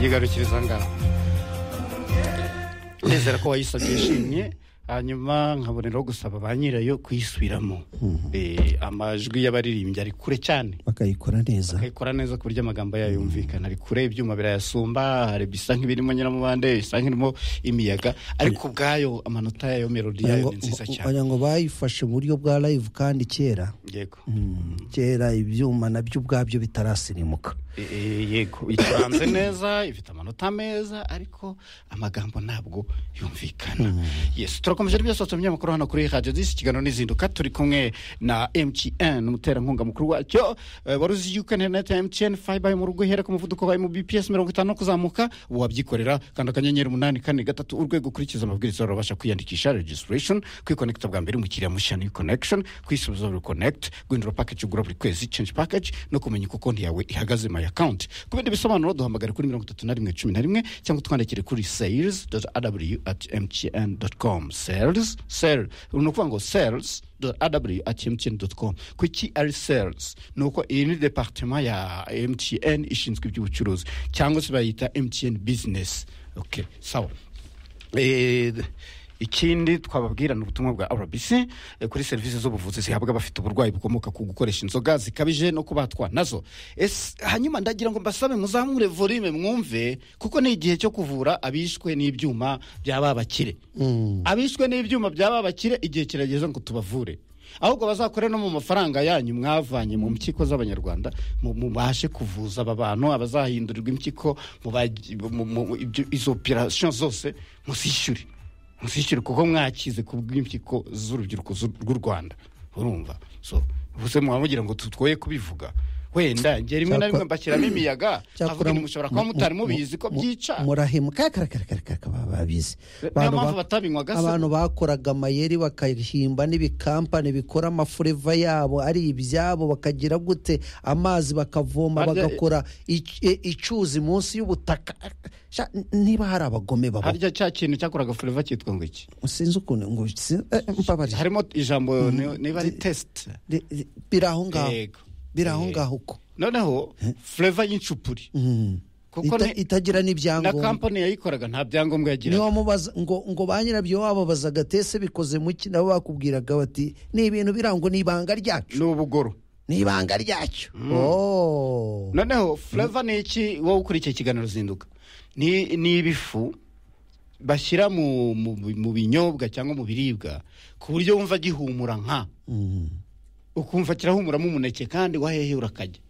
リガルシルさんがndizera ko wayisabye yishimye hanyuma nkaboneraho gusaba ba nyirayo kuyisubiramo Eh, amajwi y'abaririmbyi ari kure cyane bakayikora neza ikora neza ku buryo amagambo yayo yumvikana ari kure ibyuma birayasumba hari bisa nk'ibirimo nyiramubande bisa nk'irimo imiyaga ariko ubwayo amanota yayo melodi Wagira yayo ngo- ni nziza cyane wagira ngo bayifashe mu buryo bwa live kandi kera yego kera ibyuma nabyo ubwabyo bitarasirimuka Eh, eh, yego icuranze neza ifite amanota meza ariko amagambo ntabwo yumvikana yes turakomeje n'ibyasatse mu binyamakuru hano kuri radiyo disi ikiganiro n'izinduka turi kumwe na mtn umuterankunga mukuru wacyo Eh, wari uzi yuko interineti ya mtn fayiba yo mu rugo ihera ku muvuduko wa mbps mirongo itanu kuzamuka wabyikorera kanda akanyenyeri umunani kane gatatu urwego ukurikiza amabwiriza urabasha kwiyandikisha registration kwikonekita bwa mbere umukiriya mushya ni connection kwisubiza buri connect guhindura package ugura buri kwezi change package no kumenya uko konti yawe ihagaze my account ku bindi bisobanuro duhamagare kuri mirongo itatu na rimwe cumi na rimwe cyangwa twandikire kuri sales aw at mtn com sales sel ni ukuvuga ngo sales aw at mtn com kuki ari sales ni uko iyi ni departement ya mtn ishinzwe iby'ubucuruzi cyangwa se bayita mtn business okay sawa Eh, ikindi twababwirana ubutumwa bwa rbc eh, kuri serivisi z'ubuvuzi zihabwa abafite uburwayi bukomoka ku gukoresha inzoga zikabije no kubatwa nazo Ese- hanyuma ndagira ngo mbasabe muzamure volume mwumve kuko ni igihe cyo kuvura abishwe n'ibyuma byaba bakire abishwe n'ibyuma byaba bakire igihe kirageze ngo tubavure ahubwo bazakore no mu mafaranga yanyu mwavanye mu mpyiko z'abanyarwanda mu- mubashe kuvuza aba bantu abazahindurirwa impyiko mubaji- mu- mu- ibyo- izo operasiyo zose muzishyure muzishyure kuko mwakize ku bw'impyiko z'urubyiruko z'u- rw'u rwanda urumva so ubuse muba mugira ngo tutwoye kubivuga wenda njye rimwe na Cyakora- rimwe mbashyiramo imiyaga Cyakora avuga ni mushobora kuba mu- mutari mu- mubizi ko mu- byica murahema kakarakarakarakaraka baba babizi Niyo Abantu mpamvu ba- batabinywaga se. abantu bakoraga amayeri bakahimba n'ibikampani bikora amafureva yabo ari ibyabo bakagira gute amazi bakavoma Harya- bagakora ic- e- icyuzi munsi y'ubutaka Sha, n- niba hari abagome baba harya cya kintu cyakoraga fureva cyitwa ngo iki sinzi ukuntu ngo si- eh, mbabarira harimo ijambo ni- niba ari tesite Ri- ri- biri aho ngaho Yego. biri aho Eh. ngaho uko noneho fureva y'incupuri kuko Ita- ni- itagira na n'ibyangombwa kampani yayikoraga nta byangombwa yagira niba mubaza ngo ngo ba nyirabyo wababazaga tese bikoze mu ki nabo bakubwiraga bati ni ibintu birangwa ni ibanga ryacu n'ubugoro ni ibanga ryacu Oh. noneho fureva ni iki wowe ukurikiye ikiganiro zinduka ni ni ibifu bashyira mu mu- mu binyobwa cyangwa mu biribwa ku buryo wumva gihumura nka Mm. ukumva kirahumuramo umuneke kandi wahehe urakajya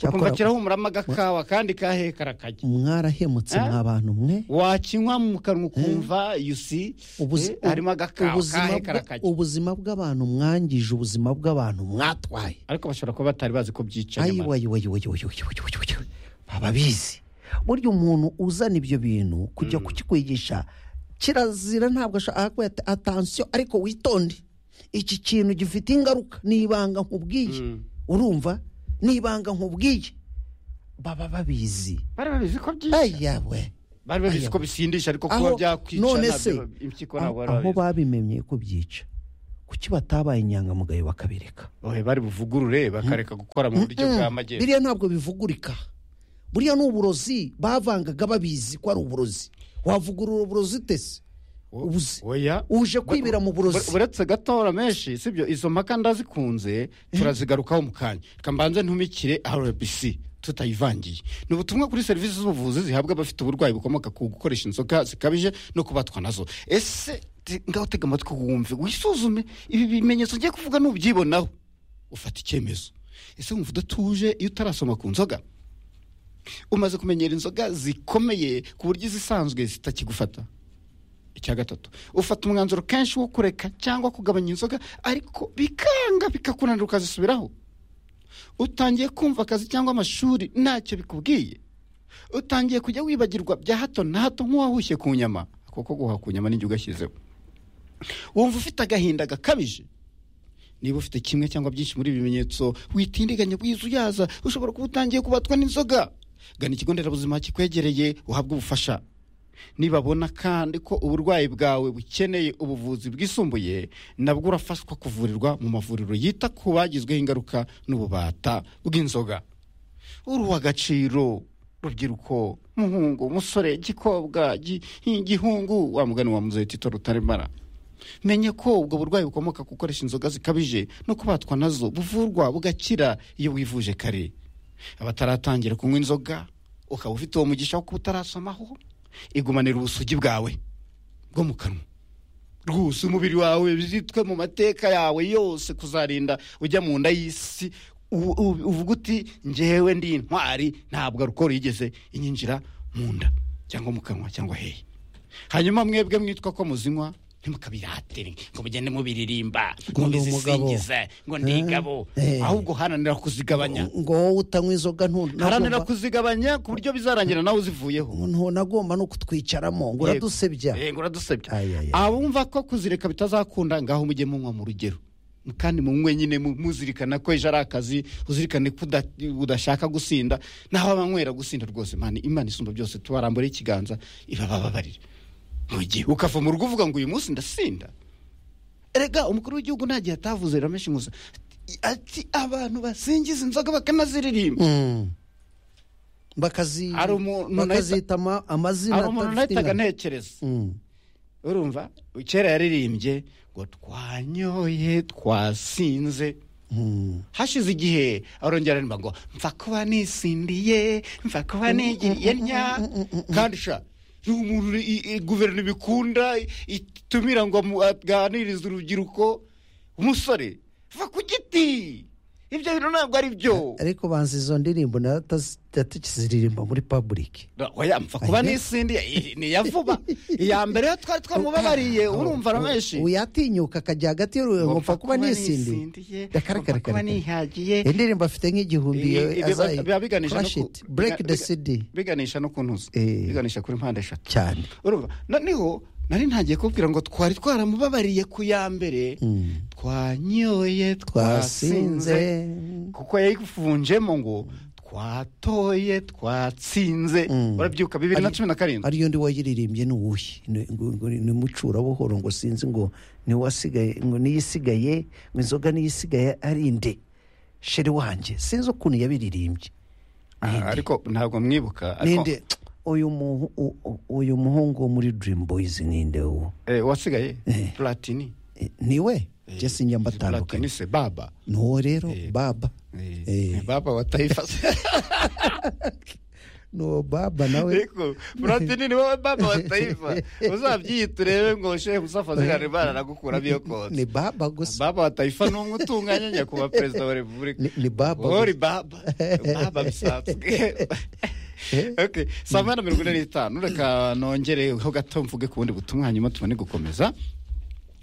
ukumva Cyakora- kirahumuramo agakawa kandi kahehe karakajya mwarahemutse Eh? mwa bantu mwe wakinywa mu kanwa ukumva yusi Ubuzi- eh, harimo agakawa ubuzima kahe bwa- karakajya ubuzima bw'abantu mwangije ubuzima bw'abantu mwatwaye ariko bashobora kuba batari bazi ko byica ayi nyamara wayi wayi wayi wayi wayi wayi wayi wayi baba bizi burya umuntu uzana ibyo bintu kujya kukikwigisha kirazira ntabwo ashaka kuba ati atansiyo ariko witonde iki kintu gifite ingaruka ni ibanga nkubwiye urumva ni ibanga nkubwiye baba babizi bari babizi ko byica ayawe bari babizi ko bisindisha ariko kuba byakwica none se ntabyo impyiko aho ntabwo aho bari babizi babimenye ko byica kuki batabaye inyangamugayo bakabireka Ohe, bari buvugurure bakareka gukora mu buryo bwa magendu biriya ntabwo bivugurika buriya ni uburozi bavangaga babizi ko ari uburozi wavugurura uburozi utese ubuze oya uje kwibira mu burozi Bu- buretse gatora menshi sibyo izo mpaka ndazikunze turazigarukaho mu kanya kambanze ntumikire rbc tutayivangiye ni ubutumwa kuri serivisi z'ubuvuzi zihabwa abafite uburwayi bukomoka ku gukoresha inzoga zikabije no kubatwa nazo ese te- ngaho tega amatwi wumve wisuzume ibi bimenyetso ngiye kuvuga n'ubyibonaho ufata icyemezo ese wumva udatuje iyo utarasoma ku nzoga umaze kumenyera inzoga zikomeye ku buryo izisanzwe zitakigufata icya gatatu ufata umwanzuro kenshi wo kureka cyangwa kugabanya inzoga ariko bikanga bikakunanira ukazisubiraho utangiye kumva akazi cyangwa amashuri ntacyo bikubwiye utangiye kujya wibagirwa bya hato na hato nk'uwahushye ku nyama kuko guhaha ku nyama n'igihe ugashyizeho wumva ufite agahinda gakabije niba ufite kimwe cyangwa byinshi muri ibi bimenyetso witindiganya bwiza uyaza ushobora kuba utangiye kubatwa n'inzoga gana ikigo nderabuzima kikwegereye uhabwe ubufasha nibabona kandi ko uburwayi bwawe bukeneye ubuvuzi bwisumbuye nabwo urafashwa kuvurirwa mu mavuriro yita ku bagizweho ingaruka n'ububata bw'inzoga uruha agaciro rubyiruko muhungu umusore gikobwa gi- igihungu wa mugani wa muzehe tito rutaremara menye ko ubwo burwayi bukomoka ku gukoresha inzoga zikabije no kubatwa nazo buvurwa bugakira iyo wivuje kare abataratangira kunywa inzoga ukaba ufite uwo mugisha wo kuba utarasomaho igumanira ubusugi bwawe bwo mu kanwa rwose umubiri wawe bizitwe mu mateka yawe yose kuzarinda ujya mu nda y'isi u- u- uvuga uti ngewe ndi intwari ntabwo arukoro yigeze inyinjira mu nda cyangwa mu kanwa cyangwa hehe hanyuma mwebwe mwitwa ko muzinywa ntimukabiratire ngo mugende mubiririmba ngo Ngo ndi umugabo. bizisingize ngo ndi ingabo Eh. ahubwo haranira kuzigabanya ngo wowe utanywa inzoga ntu- haranira nagomba- kuzigabanya ku buryo bizarangira nawe uzivuyeho ntu- nagomba no kutwicaramo Yego. ngo uradusebya Yego, uradusebya Ay, ay, ay. abumva ko kuzireka bitazakunda ngaho mujye munywa mu rugero kandi munywe nyine mu- muzirikana ko ejo ari akazi uzirikane ko uda- udashaka gusinda naho abanywera gusinda rwose imana imana isumba byose tubarambure ikiganza ibabababarire mu gihe ukava mu rugo uvuga ngo uyu munsi ndasinda erega umukuru w'igihugu nta gihe atavuze ramenshi gusa ati abantu basingiza inzoga bakanaziririmba Mm. bakazi Hari umuntu bakazita ama- amazina hari umuntu atafite nahitaga ingano. ntekereza Mm. urumva kera yaririmbye ngo twanyoye twasinze Mm. hashize igihe arongera aririmba ngo mfa kuba nisindiye mfa kuba nigiriye nya kandi sha ni umuntu i- i- guverinoma ibikunda i- itumira ngo amu- aganirize urubyiruko umusore va ku giti ibyo bintu ntabwo ari byo ariko banza izo ndirimbo natakiziririmba muri public oya mfa kuba nisindiye i- ni iya vuba iya mbere yo twari twamubabariye urumva ramenshi uyatinyuka akajya hagati y'uruhu ngo mfa kuba nisindiye Mfa kuba nihagiye indirimbo afite nk'igihumbi Ibi- ibi- azayi biba biganisha no crash ku- it break biga- the biga- cd biganisha no kuntuza Eh. biganisha kuri mpande eshatu cyane urumva noneho nari ntagiye kubwira ngo twari twaramubabariye ku ya mbere Mm. twanyoye twasinze twasinze kuko yayivunjemo ngo twatoye twatsinze Mm. urabyuka bibiri na cumi na karindwi ariyo ndi wayiririmbye ni uwuhe Ni- ngo- ngo- ni mucura buhoro ngo sinzi ngo ni wasigaye ngo niyisigaye ngo inzoga niyisigaye ari nde sheri wanjye sinzi ukuntu yabiririmbye Ah, ariko ntabwo mwibuka ariko ninde uyu muhu- u- u- uyu muhungu wo muri dream boys ninde uwo eh, wasigaye platini Eh, niwe jesi njyamba platini atandukanye se baba ni uwo rero baba Eh, Eh. baba wa taifa ni uwo baba nawe ariko platini ni wowe baba wa taifa uzabyiyita urebe ngo shehe musafazi hari baranagukuramo iyo kotsa ni baba gusa baba wa taifa ni umwe utunganya nyakubahwa perezida wa repubulika ni, ni baba ori gusa. baba baba bisanzwe Okay, saa moya na mirongo ine n'itanu reka nongereho gato mvuge ku bundi butumwa hanyuma tubone gukomeza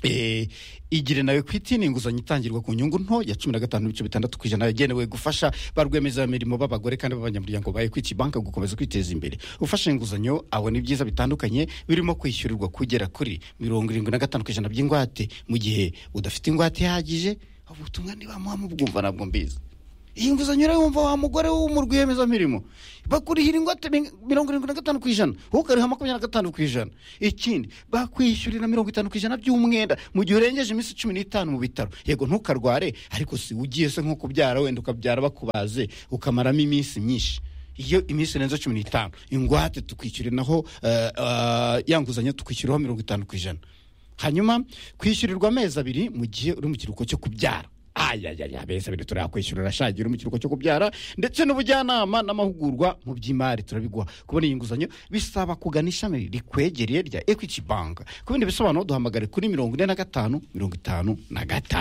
Eh, igire nawe kwiti ni inguzanyo itangirwa ku nyungu nto ya cumi na gatanu n'ibice bitandatu ku ijana yagenewe gufasha ba rwiyemezamirimo b'abagore kandi b'abanyamuryango ba ekwiti banka gukomeza kwiteza imbere ufashe inguzanyo abona ibyiza bitandukanye birimo kwishyurirwa kugera kuri mirongo irindwi na gatanu ku ijana by'ingwate mu gihe udafite ingwate ihagije ubutumwa ntibamuha mubwumva ntabwo mbizi iyi nguzanyo urayumva wa mugore wo mu rwiyemezamirimo bakurihira ingwate mi- mirongo irindwi na gatanu ku ijana wowe ukariha makumyabiri na gatanu ku ijana ikindi bakwishyurira mirongo itanu ku ijana by'umwenda mu gihe urengeje iminsi cumi n'itanu mu bitaro yego ntukarware ariko si ugiye se nko kubyara wenda ukabyara bakubaze ukamaramo iminsi myinshi iyo iminsi irenze cumi n'itanu ingwate tukwishyuriraho eh, eh, ya nguzanyo tukwishyuriraho mirongo itanu ku ijana hanyuma kwishyurirwa amezi abiri mu gihe uri mu kiruhuko cyo kubyara ayayaya amezi abiri turayakwishyura urashagira uri mu kiruhuko cyo kubyara ndetse n'ubujyanama n'amahugurwa mu by'imari turabiguha kubona iyi nguzanyo bisaba kugana ishami rikwegereye rya ekwiti banki ku bindi bisobanuro duhamagare kuri mirongo ine na gatanu mirongo itanu na gatanu